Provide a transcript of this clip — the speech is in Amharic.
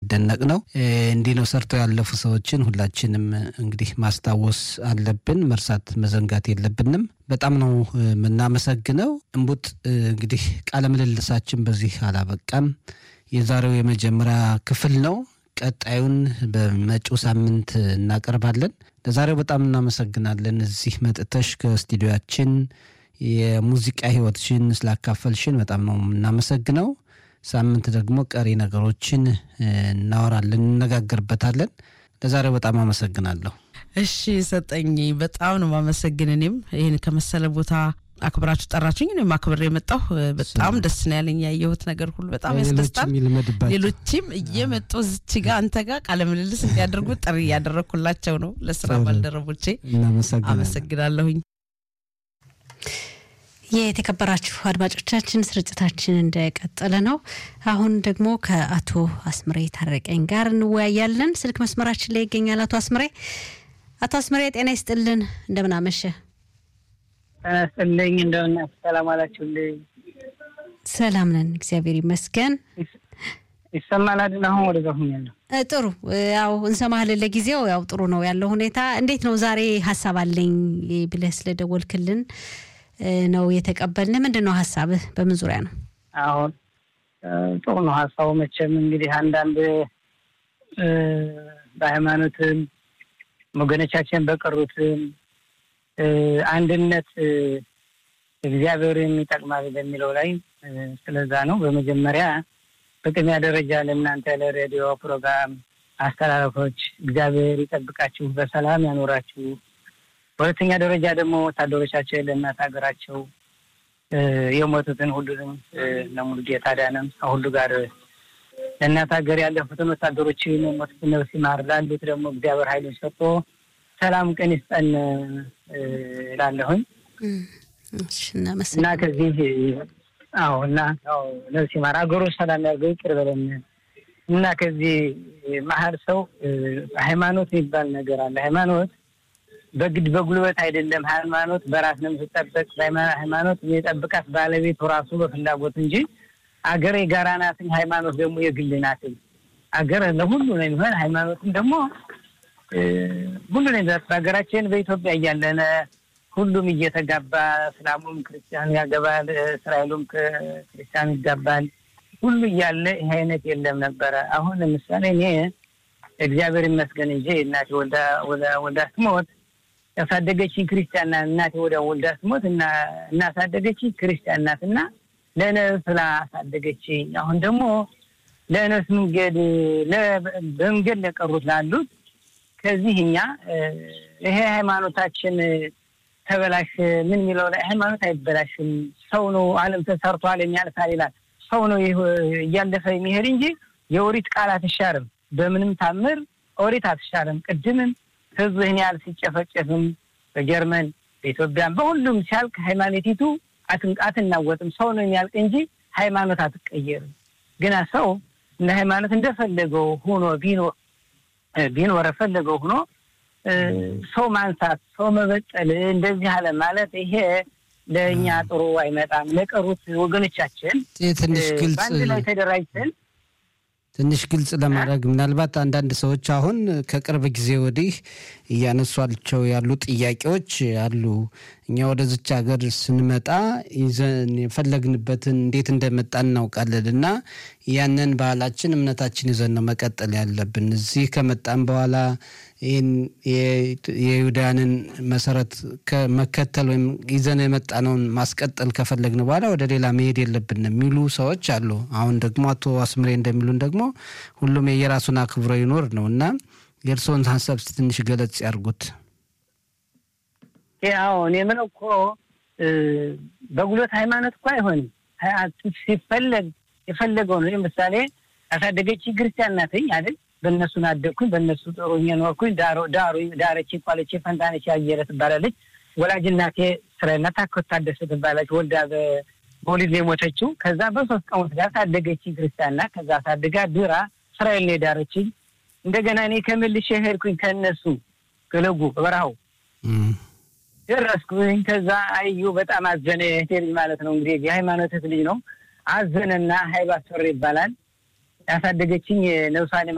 የሚደነቅ ነው። እንዲህ ነው ሰርተው ያለፉ ሰዎችን ሁላችንም እንግዲህ ማስታወስ አለብን፣ መርሳት መዘንጋት የለብንም። በጣም ነው የምናመሰግነው። እምቡጥ እንግዲህ ቃለ ምልልሳችን በዚህ አላበቃም። የዛሬው የመጀመሪያ ክፍል ነው። ቀጣዩን በመጪው ሳምንት እናቀርባለን። ለዛሬው በጣም እናመሰግናለን። እዚህ መጥተሽ ከስቱዲዮያችን የሙዚቃ ህይወትሽን ስላካፈልሽን በጣም ነው የምናመሰግነው። ሳምንት ደግሞ ቀሪ ነገሮችን እናወራለን፣ እንነጋገርበታለን። ለዛሬው በጣም አመሰግናለሁ። እሺ ሰጠኝ፣ በጣም ነው ማመሰግን። እኔም ይህን ከመሰለ ቦታ አክብራችሁ ጠራችሁኝ። እኔም አክብሬ የመጣሁ በጣም ደስ ነው ያለኝ። ያየሁት ነገር ሁሉ በጣም ያስደስታል። ሌሎችም እየመጡ ዝች ጋ አንተ ጋር ቃለ ምልልስ እንዲያደርጉ ጥሪ እያደረግኩላቸው ነው። ለስራ ባልደረቦቼ አመሰግናለሁኝ። የተከበራችሁ አድማጮቻችን ስርጭታችን እንደቀጠለ ነው። አሁን ደግሞ ከአቶ አስምሬ ታረቀኝ ጋር እንወያያለን። ስልክ መስመራችን ላይ ይገኛል አቶ አስምሬ። አቶ አስምሬ ጤና ይስጥልን፣ እንደምን አመሸ? ጤና ይስጥልኝ፣ እንደምን ሰላም አላችሁልኝ? ሰላም ነን፣ እግዚአብሔር ይመስገን። ይሰማል አይደል? አሁን ወደዛ ሁኛለሁ። ጥሩ ያው እንሰማህልን። ለጊዜው ያው ጥሩ ነው ያለው ሁኔታ። እንዴት ነው ዛሬ ሀሳብ አለኝ ብለህ ስለደወልክልን ነው የተቀበልን። ምንድን ነው ሀሳብህ? በምን ዙሪያ ነው? አሁን ጥሩ ነው ሀሳቡ። መቼም እንግዲህ አንዳንድ በሃይማኖትም ወገኖቻችን በቀሩትም አንድነት እግዚአብሔር የሚጠቅማል በሚለው ላይ ስለዛ ነው። በመጀመሪያ በቅድሚያ ደረጃ ለእናንተ ለሬዲዮ ፕሮግራም አስተላለፎች እግዚአብሔር ይጠብቃችሁ፣ በሰላም ያኖራችሁ። በሁለተኛ ደረጃ ደግሞ ወታደሮቻችን ለእናት ሀገራቸው የሞቱትን ሁሉንም ለሙሉ ጌታ ዳነም ከሁሉ ጋር ለእናት ሀገር ያለፉትን ወታደሮችን የሞቱትን ነፍስ ይማር፣ ላሉት ደግሞ እግዚአብሔር ኃይሉን ሰጥቶ ሰላም ቀን ይስጠን እላለሁኝ እና ከዚህ አዎ እና ነፍስ ይማር፣ ሀገሩ ሰላም ያርገው፣ ይቅር በለን እና ከዚህ መሀል ሰው ሃይማኖት የሚባል ነገር አለ። ሃይማኖት በግድ በጉልበት አይደለም። ሃይማኖት በራስ ነው የምትጠበቅ። ሃይማኖት የጠብቃት ባለቤቱ ራሱ በፍላጎት እንጂ አገር የጋራ ናትኝ፣ ሃይማኖት ደግሞ የግል ናትኝ። አገር ለሁሉ ነው የሚሆን፣ ሃይማኖትም ደግሞ ሁሉ ነው የሚሆን። በሀገራችን በኢትዮጵያ እያለነ ሁሉም እየተጋባ እስላሙም ክርስቲያን ያገባል፣ እስራኤሉም ክርስቲያን ይጋባል። ሁሉ እያለ ይህ አይነት የለም ነበረ። አሁን ለምሳሌ እኔ እግዚአብሔር ይመስገን እንጂ እናቴ ወልዳ ስትሞት ያሳደገችኝ ክርስቲያን ናት። እናቴ ወደ ወልዳ ስትሞት እናሳደገችኝ ክርስቲያን ናት እና ለነፍስ ላሳደገችኝ አሁን ደግሞ ለነፍስ መንገድ በመንገድ ለቀሩት ላሉት ከዚህ እኛ ይሄ ሃይማኖታችን ተበላሽ ምን የሚለው ላይ ሃይማኖት አይበላሽም። ሰው ነው ዓለም ተሰርቷል የሚያልፋል ይላል። ሰው ነው እያለፈ የሚሄድ እንጂ የኦሪት ቃል አትሻርም። በምንም ታምር ኦሪት አትሻርም። ቅድምም ህዝብ ይህን ያህል ሲጨፈጨፍም በጀርመን በኢትዮጵያም በሁሉም ሲያልቅ ሃይማኖቲቱ አትናወጥም። ሰው ነው የሚያልቅ እንጂ ሃይማኖት አትቀየርም። ግና ሰው እንደ ሃይማኖት እንደፈለገው ሆኖ ቢኖር ቢኖር ፈለገው ሆኖ ሰው ማንሳት፣ ሰው መበጠል እንደዚህ አለ ማለት ይሄ ለእኛ ጥሩ አይመጣም። ለቀሩት ወገኖቻችን ትንሽ ግልጽ በአንድ ላይ ተደራጅተን ትንሽ ግልጽ ለማድረግ ምናልባት አንዳንድ ሰዎች አሁን ከቅርብ ጊዜ ወዲህ እያነሷቸው ያሉ ጥያቄዎች አሉ። እኛ ወደዚች ሀገር ስንመጣ ይዘን የፈለግንበትን እንዴት እንደመጣ እናውቃለን እና ያንን ባህላችን፣ እምነታችን ይዘን ነው መቀጠል ያለብን። እዚህ ከመጣን በኋላ ይህን የይሁዳንን መሰረት መከተል ወይም ይዘን የመጣነውን ማስቀጠል ከፈለግን በኋላ ወደ ሌላ መሄድ የለብን የሚሉ ሰዎች አሉ። አሁን ደግሞ አቶ አስምሬ እንደሚሉን ደግሞ ሁሉም የየራሱን አክብሮ ይኖር ነው እና የእርስዎን ሀሳብ ትንሽ ገለጽ ያርጉት። ያው እኔ የምለው እኮ በጉልበት ሃይማኖት እኮ አይሆንም። ሲፈለግ የፈለገው ነው። ለምሳሌ ያሳደገች ክርስቲያን ናትኝ አይደል? በእነሱን አደግኩኝ፣ በእነሱ ጥሩ ኖርኩኝ። ዳሩ ዳረች ቋለች ፈንታነች ያየለ ትባላለች። ወላጅ እናቴ እስራኤል ናት። ታከት ታደሰ ትባላለች። ወልዳ በወሊድ ነው የሞተችው። ከዛ በሶስት ቀን ወስዳ ሳደገች ክርስቲያን ናት። ከዛ ሳድጋ ድራ እስራኤል ነው የዳረችኝ። እንደገና እኔ ከመልሼ ሄድኩኝ ከእነሱ ገለጉ በበረሃው ደረስኩኝ። ከዛ አዩ በጣም አዘነ። እህቴ ልጅ ማለት ነው እንግዲህ የሃይማኖት ልጅ ነው። አዘነና ሀይብ አስፈሪ ይባላል። ያሳደገችኝ ነብሷን